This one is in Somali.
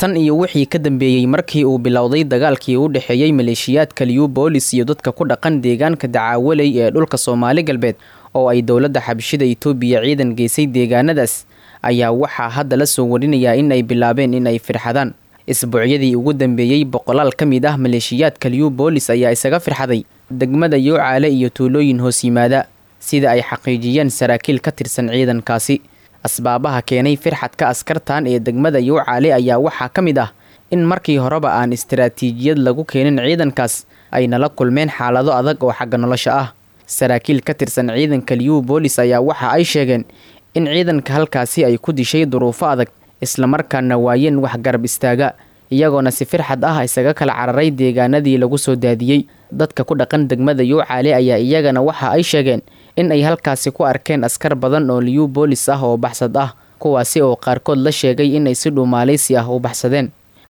tan iyo wixii ka dambeeyey markii uu bilowday dagaalkii u dhexeeyey maleeshiyaadka liubolis iyo dadka ku dhaqan deegaanka dacaawaley ee dhulka soomaali galbeed oo ay dowladda xabashida itoobiya ciidan geysay deegaanadaas ayaa waxaa hadda la soo warinayaa in ay bilaabeen in ay firxadaan isbuucyadii ugu dambeeyey boqolaal ka mid ah maleeshiyaadka liubolis ayaa isaga firxaday degmada yoocaale iyo tuulooyin hoos yimaada sida ay xaqiijiyeen saraakiil ka tirsan ciidankaasi asbaabaha keenay firxadka askartan ee degmada yoocaale ayaa waxaa ka mid ah in markii horeba aan istaraatiijiyad lagu keenin ciidankaas ay nala kulmeen xaalado adag oo xagga nolosha ah saraakiil ka tirsan ciidanka liubolis ayaa waxa ay sheegeen in ciidanka halkaasi ay ku dishay duruufo adag islamarkaana waayeen wax garab istaaga iyagoona si firxad ah isaga kala cararay deegaanadii lagu soo daadiyey dadka ku dhaqan degmada yoocaale ayaa iyagana waxa ay sheegeen in ay halkaasi ku arkeen askar badan oo liubolis ah oo baxsad ah kuwaasi oo qaarkood la sheegay inay si dhuumaalaysi ah u baxsadeen